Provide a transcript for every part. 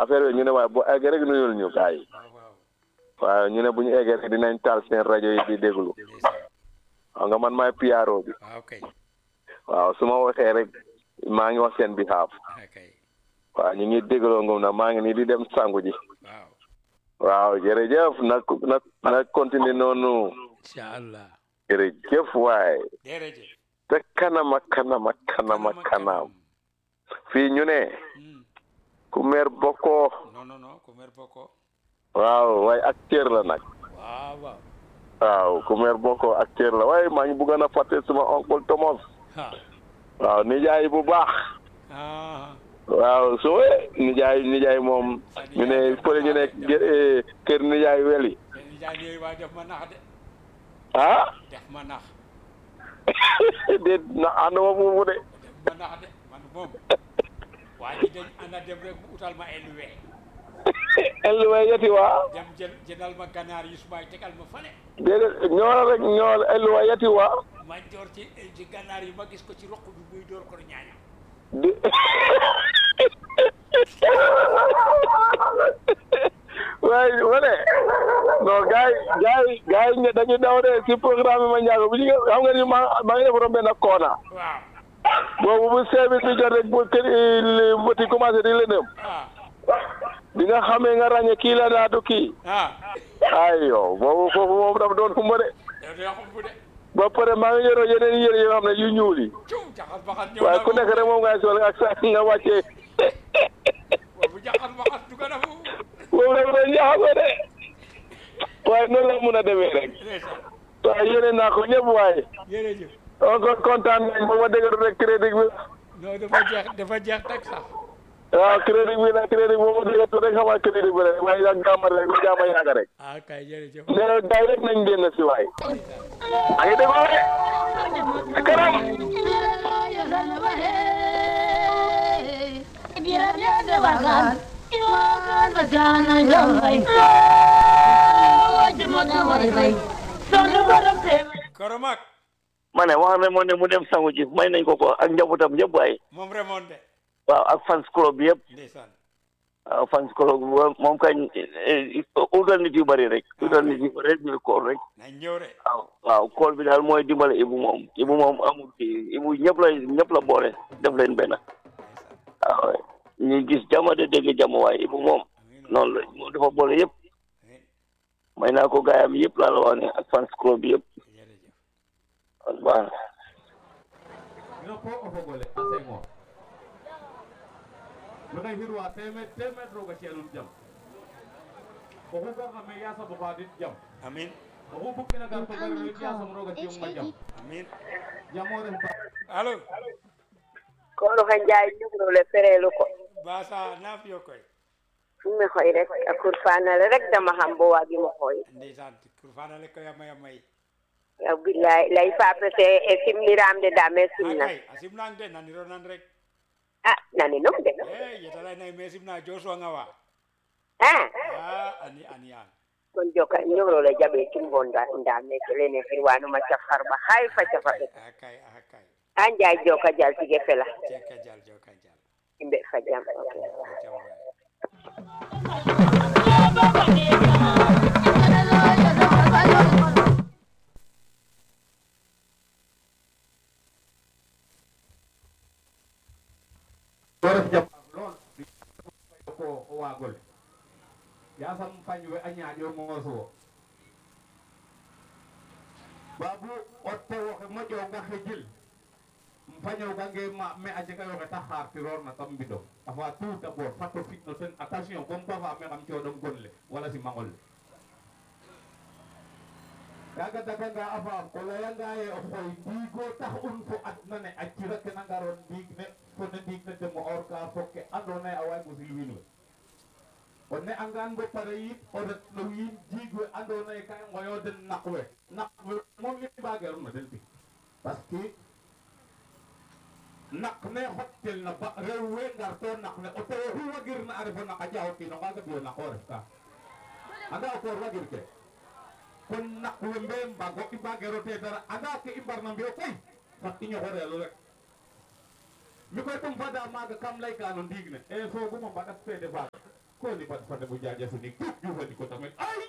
affaire bi ñu ne waaye bu eggee rek nuyul ñu gars yi waaw waaw waaw ñu ne bu ñu eggee rek dinañ taal seen rajo yi di déglu ndeysaan xam nga man maay PRO bi waaw kay waaw su ma waxee rek maa ngi wax seen behalf ah kay waaw ñu ngi dégloo ngum na maa ngi nii di dem sangu ji waaw waaw jërëjëf na na na continuer noonu incha allah jërëjëf waay jërëjëf te kanam ak kanam ak kanam ak kanam fii ñu ne Hmm. ku meer bokkoo non non non ku mer bokko waaw waaye acteur la nag waaw waaw waaw ku meer bokkoo acteur la waaye maa ngi bëggoon a fàtte suma oncle Thomas ha waaw nijaay bu baax ah waaw soo nijaay nijaay moom ñu ne fële ñu ne gë- eh, kër nijaay weli te nijaay yooyu waa def ma nax de ah def ma nax déet na ànduma foofu de def ma nax de man moom waa ji dañ ànd a dem rek mu utal ma elluwe elluwee yeti waa dem jël jëndal ma ganaar yu sumay tegal ma fale déedéet ñoo rek ñoo elluwee yeti waa ma door ci ci ganaar yi ma gis ko ci roq bi muy door ko ñaañam di waaye wane non gars yi gars yi gars yi dañu daw de si programme bi ma njaago bu ñu nga xam nga ni ma maa ngi def romb benn koona waaw boobu bu service bi jot rek bu kër li mbëti commencé di lëndëm ah bi nga xamee nga ràññee kii la daa du kii ah ay yow boobu foofu moom dafa doon xumba de yow de yaxum bu de ba pare maa ngi yoroo yeneen yére yoo xam ne yu ñuul yi ciw jaxas baxas ñëw waaye na ku nekk rek moom ngay sol ak sa nga wàccee bu jaxas baxas du ko defu boobu dafa doon jaxasoo de waaye noonu la mun a demee rek ndeysaan waaye yéene naa ko ñëpp waaye jërëjëf encore kontaan nañ ba ma déglu rek crédit bi non dafa jeex dafa jeex teg sax waaw crédit bi nag crédit bi ba ma déglu rek xamal crédit bi rek waaye yàgg jàmm rek lu jàmm yàgg rek ah kay jërëjëf nee na gars yi rek nañ génn si waay a ngi déggoo de si kanam koromak ma ne wax ne moo ne mu dem sangu ji may nañ ko ko ak njabootam yëpp waaye moom remoon de waaw ak fans club bi yëpp ndeysaan waaw fans club bi moom kañ utal nit yu bëri rek utal nit yu bëri rek ñu kool rek nañ ñëw de waaw waaw kool bi daal mooy dimbale ibu moom ibu moom amul kii ibu ñëpp la ñëpp la boole def leen benn ndeysaan waaw ñu gis jama de dégg jama waaye ibu moom amiin noonu la moom dafa boole yëpp amiin may naa ko gaayam yëpp laa la wax ne ak fans club bi yëpp jërëjëf kon baax na no ko o fogole a Senghor maxey xirwa temed temed roga ci'anum jam oxu garna me yasam o xaadit jam amiin oxu bug'ina gar to gar rek yasam roga ciyongma jam amiin jamo ref ba allo kono ka njaay ñugrole ferelu ko basa na fiyo koy mi xoy rek a kurfanale rek dama xam bo waagimo xooy ndeysaan kurfanale koy a maya may yaw billahi lay fapete e simmiram de dame ah simna kay a simnang de naniro nan rek a nani num de e yetalay nay me simna josuwanga wa a a ani ani an kon joka ñugrole jaɓe timbo ndame kelene firwanuma cafarɓa hay fa cafaɓe a kay a kay a njaay joka jal tige fela jeka jal joka jal yimɓe fa jam jam waay to ref jam lool ko o waagole yasam fañ we a ñaaƴo moosuwo babu o tewoxe moƴonga xijil um fañogange ma me a jega yoxe ta xaartiroor tam mbido a fa tout d'abord fat o fitno ten attention comme pa fa me xam coɗong gon le wala simangol le kaga daganga a faam o leyanga ye o xoy ndiigo tax un fo adna ne a cira ke na ngaroon ndiig ne fo ne ndiig ne demo or ka fo ke andoona ye a waag musil wiin we o ne angaan bo pare yit o ret no wiin jiig we andoona ye ka i ngoyo den naq we naq we moom i mbaageerum na den tig parce que naq ne xotel na ba rew we ngar to naq ne o tewo xu wagirna a refo naq a jaxo kiin o ngaaga biyo naq o ref ka anda o koor wagir ke kon naq we mbe mbago i mbagero te dara anda ke i mbarna mbiyo koy fat i ñoxoreelu rek mi koy tum fada maaga kam layka no ndiig ne e foogum o mbaɗat fede faaga ko ni pat fande bu jaaja sinig tup jufandi ko tamit ay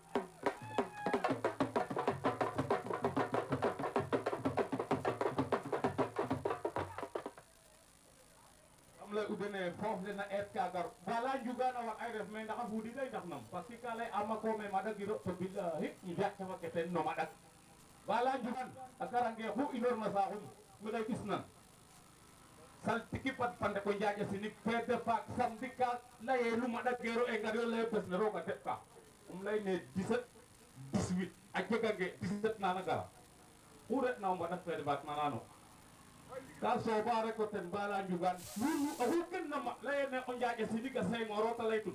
am lay udene foof le na eet kagar bala njugana wat ay ref me ndax a fuudi kay ndax nam parce que ka lay ama ko me madagiro to bilahi i mbiya cafa ke ten no madak bala njugan a garange xu inoor na saaxum mi lay ɓis nan saltiki pat pande ko njaaƴa sinig fede faak samedi ka laye lu maɗakero e ngar yo leye bes ne roga teɓ ka um ley ne 17 18 a jegange 17 nana gara xu retna o mbaɗak fede faak nanano ka sooba rek o ten bala njugan nunu oxu ken na ma leyene o njaaƴa sinig a sengoro te leytun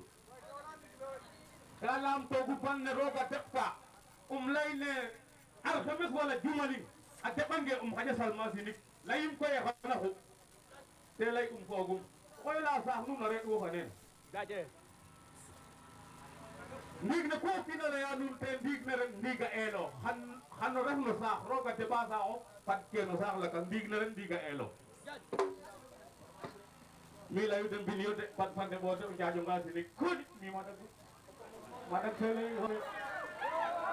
ka lam togu ban ne roga teɓ ka um ley ne alxames wala jumaling a teɓange um xaƴa salma sinig leyim koye xana xu te lay um foogum koy la saax nuun a reɗ wo fa neen ndiig ne ku kiina leya nuun te ndiig ne rek ndiig a eelo xan xano ref no saax rooga deɓa saaxof fad ke no saax laka ndiig ne rek ndiig a eelo mi leyu de mbin yo de fad fande ɓoote o njaaƴonga sinig kodi mi maɗag maɗag fe ley